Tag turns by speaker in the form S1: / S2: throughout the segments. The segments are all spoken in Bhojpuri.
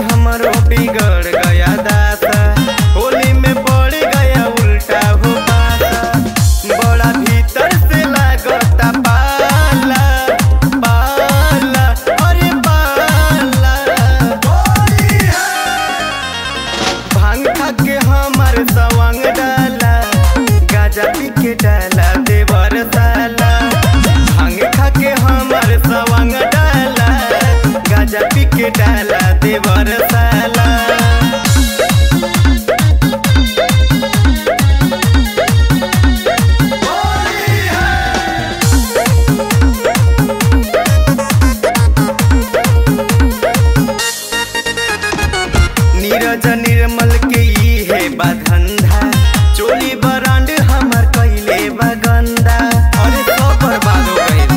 S1: हमरो बिगड़ गया दासा होली में पड़ गया उल्टा हो पासा बड़ा भीतर से लागता पाला पाला अरे पाला भांग खा के हमार सवांग डाला गाजा पी के डाला देवर साला भांग खा के हमार सवांग डाला गाजा पी के डाला देवर साला नीरज निर्मल के ई है बाधंधा चोली बरांड हमर कैले बगंदा अरे तो बर्बाद हो गइल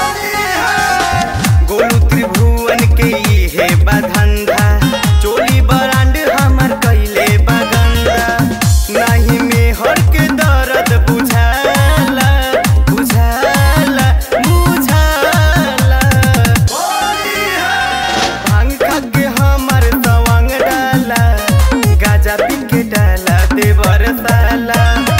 S1: गोलू त्रिभुवन के ई है बाधंधा चोली बरांड हमर कैले बगंदा नहीं में हर के दर्द बुझाला बुझाला बुझाला भांग खा के हमर तवांग डाला गाजा पी के डाला देवर साला